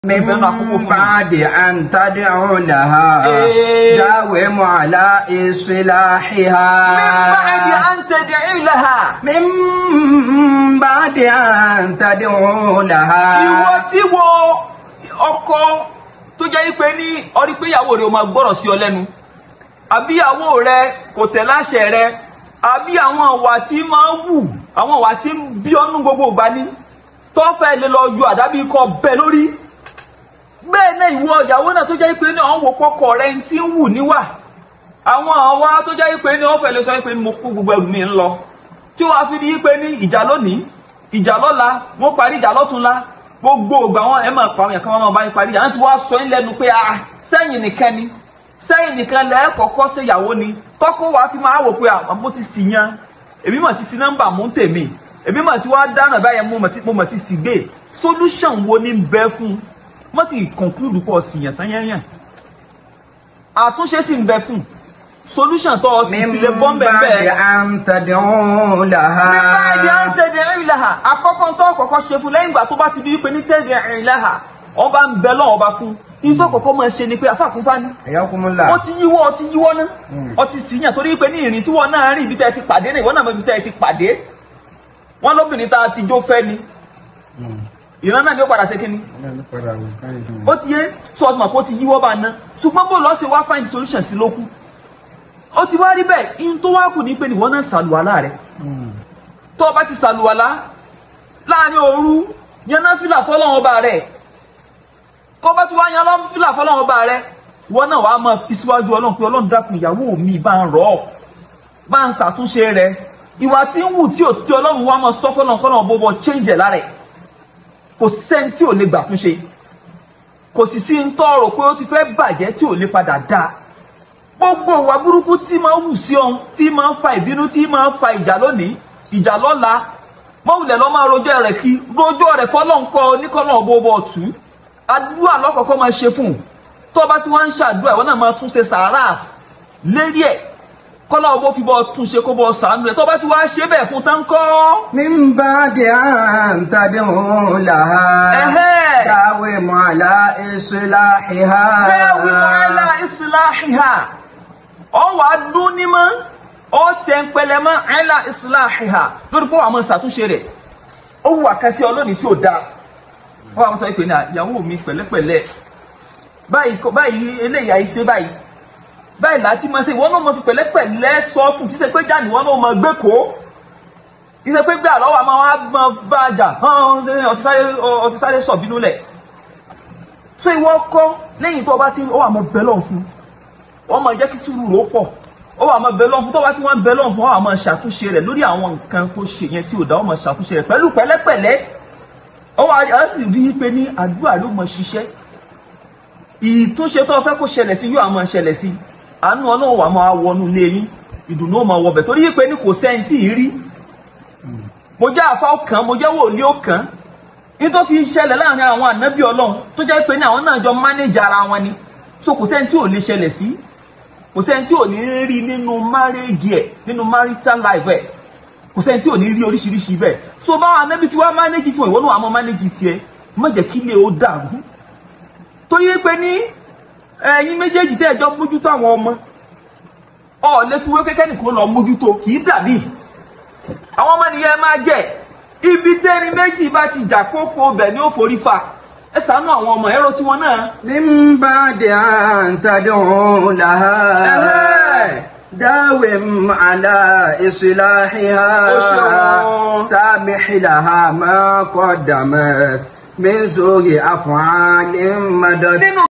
ìbẹ̀nu àkókò fún mi. بعد أن تدعو لها إيه. داوم على إصلاحها من بعد أن تدعي لها. من بعد أن تدعو لها ìwọ tí wo ọkọ tó jẹ́ pé ní ọrí pé ìyàwó rẹ̀ ó máa gbọ́rọ̀ sí ọ lẹ́nu àbí ìyàwó rẹ̀ kò tẹ̀ láṣẹ rẹ̀ àbí àwọn ìwà tí máa ń wù àwọn ìwà tí ń bí ọ́nú gbogbo ìgbà ní tó fẹ́ lè lọ yọ àdábì kọ bẹ́ẹ̀ lórí bẹ́ẹ̀ náà ìwọ ìyàwó náà tó jẹ́ pé ní ọ̀hún wò pọ́kọ rẹ̀ ń tí ń wù níwà àwọn àwa tó jẹ́ pé ní wọ́n fẹ́ lè sọ pé mo kó gbogbo ẹrù mi ń lọ tí wàá fi di pé ní ìjà lónìí ìjà lọ́la wọ́n parí ìjà lọ́túnla gbogbo ògbà wọn ẹ̀ máa pa àwọn ẹ̀kan wọn máa bá yín parí ìjà náà tí wàá sọ yín lẹ́nu pé ah sẹ́yìn nìkan ni sẹ́yìn nìkan lẹ́ kọ́kọ́ ṣe ìyàwó ni tọ́kọ́ wàá fi máa wò pé ah mo ti sì yan èmi mà ti sí nọ́mbà mú tèmi èmi mà ti wá dáná báyẹn mo mà ti mo mà ti sì gbé solution wo ni ń bẹ fún mo ti conclude pọ̀ sí yàn tán yẹn yàn àtúnṣe sì ń bẹ fún solution tó o sì fi lè bọ́ ń من bẹ̀ بعد bẹ́ẹ̀ أن تدعو لها nígbà ìdí à ń tẹ̀lé ẹ̀rìn láhà àkọ́kọ́ tó kọ́kọ́ ṣe fún lẹ́yìn ìgbà tó bá ti di wípé ní tẹ̀lé ẹ̀rìn láhà ọba ń bẹ lọ́wọ́ ọba fún ní tó kọ́kọ́ máa ṣe ni pé afáàkúnfá ní حياكم ó الله ti yíwọ́ ó ti yíwọ́ ná ó ti sì yàn torí wípé ní ìrìn tí wọ́n náà rìn ibi tẹ́ ẹ ti pàdé náà ìwọ́n náà mọ ibi tẹ́ ẹ ti pàdé wọ́n lóbìnrin tá a fi jó fẹ́ ni ìran náà ni ó padà ṣe kíni ó ti yé sọ ọdún àpò ti yíwọ́ bá ná ṣùgbọ́n bó lọ́ọ́ ṣe wá find solution sí lókun ó ti wá rí bẹ́ẹ̀ in tó wá kù ní pé nìwọ́n náà ṣàlùwàlá rẹ̀ tó o bá ti ṣàlùwàlá láàrin òru yan náfìlà fọlọ́run ọba rẹ̀ kó bá ti wá yan náfìlà fọlọ́run ọba rẹ̀ ìwọ náà wàá máa fi síwájú ọlọ́run pé ọlọ́run dákun ìyàwó mi bá ń rọ̀ ọ́ bá ń ṣàtúnṣe rẹ̀ ìwà tí ń wù tí ò tí ọlọ́run wá máa sọ fọlọ́run kọ́nà bọ́bọ́ change ẹ̀ lára ẹ̀ kò sẹ́ni tí ò lè gbà túnṣe kò sì sí ń tọrọ pé ó ti fẹ́ bàjẹ́ tí ò lè padà dáa gbogbo ìwà burúkú tí máa ń wù sí ọ̀hún tí máa ń fa ìbínú tí máa ń fa ìjà lónìí ìjà lọ́la mọ́wùlẹ̀ lọ́ máa rojọ́ rẹ̀ kí rojọ́ rẹ̀ fọlọ́nkọ́ oníkọ́nà bọ́bọ́ tù ú àdúrà lọ́kọ̀ọ́kọ́ máa ṣe fún un tó bá ti wá ń ṣàdúrà ìwọ náà máa tún ṣe sàárà lérí ẹ̀ kọ́lá ọbọ̀ fi bọ́ tún ṣe kó bọ́ sàánú rẹ̀ tó bá ti wá ṣe bẹ́ẹ̀ fún tán kọ́ من بعد أن تدعو لها ẹ̀hẹ́ داوم على إصلاحها bẹ́ẹ̀ wí wàhálà ìsìláhìhà ọ wà á dún ní mọ́ ọ tẹ̀ ń pẹlẹ mọ́ àìlà ìsìláhìhà lórí pé wàá mọ̀ ṣàtúnṣe rẹ̀ ó wù àkàsí ọlọ́ni tí ò dáa wọ́n àwọn sọ pé ní ìyàwó mi pẹ̀lẹ́pẹ̀lẹ́ báyìí kọ́- báyìí eléyà iṣẹ́ báyìí báyìí láti máa ṣe ìwọ náà mọ̀ fi pẹ̀lẹ́pẹ̀lẹ́ sọ fún kí ṣe pé jáde ìwọ náà mọ̀ gbé kó kí ṣe pé gbé àlọ́ wa máa wá mọ̀ bá a jà hàn ọtí sáré ọtí sáré sọ̀ bínú lẹ̀ so ìwọ kọ́ lẹ́yìn tó o bá ti ó wà mọ́ bẹ́ẹ̀ lọ́n fún wọ́n máa jẹ́ kí sùúrù rò pọ̀ ó wà máa bẹ lọ́n fún tó bá ti wọ́n bẹ lọ́n fún ó wà máa ṣàtúnṣe rẹ̀ lórí àwọn nǹkan tó ṣe yẹn tí ò dá ó máa ṣàtúnṣe rẹ̀ pẹ̀lú pẹ̀lẹ́pẹ̀lẹ́ ó wà á sì rí i pé ní àdúrà ló máa ṣiṣẹ́ ìtúnṣe tó fẹ́ kó ṣẹlẹ̀ sí yóò máa ṣẹlẹ̀ sí àánú ọlọ́run wà máa wọnú ilé yín ìdùnnú ó máa wọbẹ̀ torí pé ní kò sẹ́ni tí ì rí mo jẹ́ àfa ọkàn mo jẹ́ wòlíì ọkàn nítorí fi ṣẹlẹ̀ láàrin àwọn ànábì ọlọ́run tó jẹ́ pé ní àwọn náà jọ mánéjì ara wọn ni so kò sẹ́ni tí ò lè ṣẹlẹ̀ sí kò sẹ́ni tí ò ní rí nínú márèjì ẹ̀ nínú marital life ẹ̀ kò sẹ́ni tí ò ní rí oríṣiríṣi bẹ́ẹ̀ so báwọn anábì tí wọ́n mánéjì tiwọn ìwọ náà àmọ́ mánéjì tiẹ̀ má jẹ́ kí ilé ó dàrú torí pé ní ẹ̀yin méjèèjì tẹ́ ẹjọ́ mójútó àwọn ọmọ ọ̀ lè fi wé kékeré nìkan lọ mójútó kì í dàbí àwọn ọmọ nìyẹn máa jẹ ibi tẹ́ni méjì bá ti jà kókó bẹ̀ ni ó forí fa ẹ ṣàánú àwọn ọmọ ẹ̀rọ tiwọn náà من بعد أن تدعو لها أها. داوم على إصلاحها أشهد. سامح لها ما قدمت من سوء أفعال مدت nínú